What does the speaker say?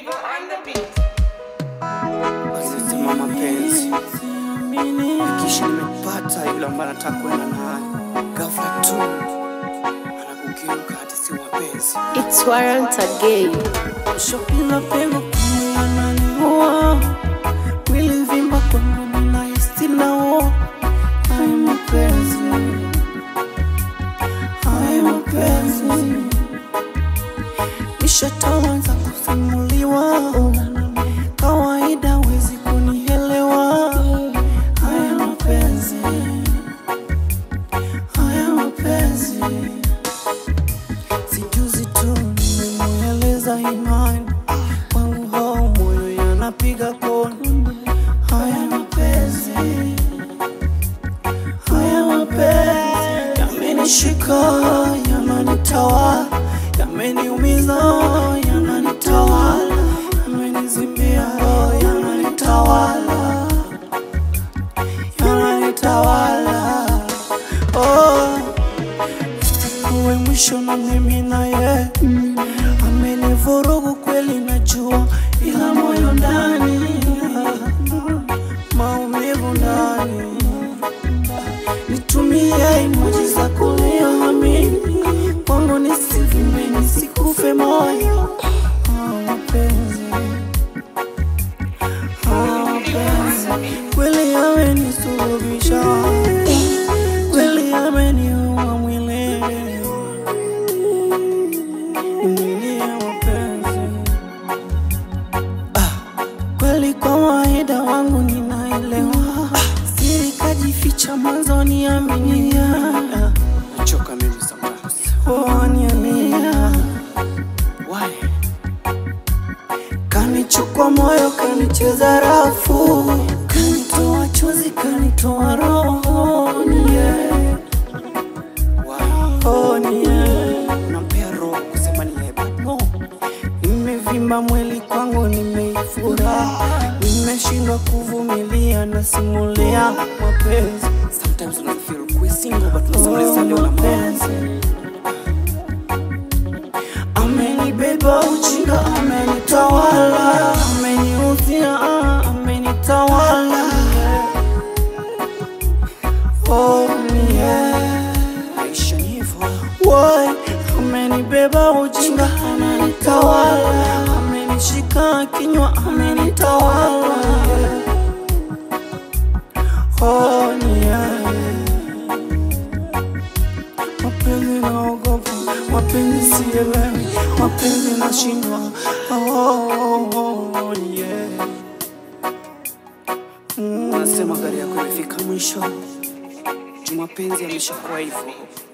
Asisema mapenzi kisha nimepata yule ambaye nataka kwenda naye, ghafla tu anakugeuka hati si mapenzi. It's Warrant again. Shopila pego kumi ananiua mwili vimba kwa ngumi na istinao Hai mapenzi Hai mapenzi Nishataanza kusimuliwa Kawaida wezi kunielewa Haya mapenzi Haya mapenzi Sijuzi tu nimemueleza imani kwangu, hao moyo yanapiga koni. Haya mapenzi, haya mapenzi yamenishika, yananitawala, yameniumiza, yananitawala, yamenizimia roho, yananitawala, yananitawala oh uwe mwisho na mimi naye amenivurugu kweli, najua ila moyo ndani maumivu ndani. Nitumie emoji za kulia amini kwangu, nisivime nisikufe moyo. Ah, mapenzi Ah, mapenzi kweli yamenisulubisha, kweli yameniua mwili Nilie mapenzi Ah, kweli kawaida wangu ninaelewa siri kajificha mwanzoni aminia nachoka mimi sometimes oh niamia why kanichukua moyo kanicheza rafu kanitoa chozi kanitoa roho yeah. Oh, yeah. Nampea roho kusema ni yeye, but no. Nimevimba mwili kwangu nimeifura, nimeshindwa kuvumilia, nasimulia mapenzi. Sometimes una feel kuwa single, but unasimulia leo na mapenzi. Amenibeba ujinga, amenitawala, ameniuzia, amenitawala. Oh, yeah. Maisha ni hivyo. Why? Amenibeba ujinga, amenitawala, amenishika kinywa, amenitawala. Oh, yeah. Mapenzi naogopa, mapenzi sielewi, mapenzi nashindwa. Oh, oh, oh, yeah. Mm. Wanasema gari yako imefika mwisho, juu mapenzi yameshakuwa hivyo.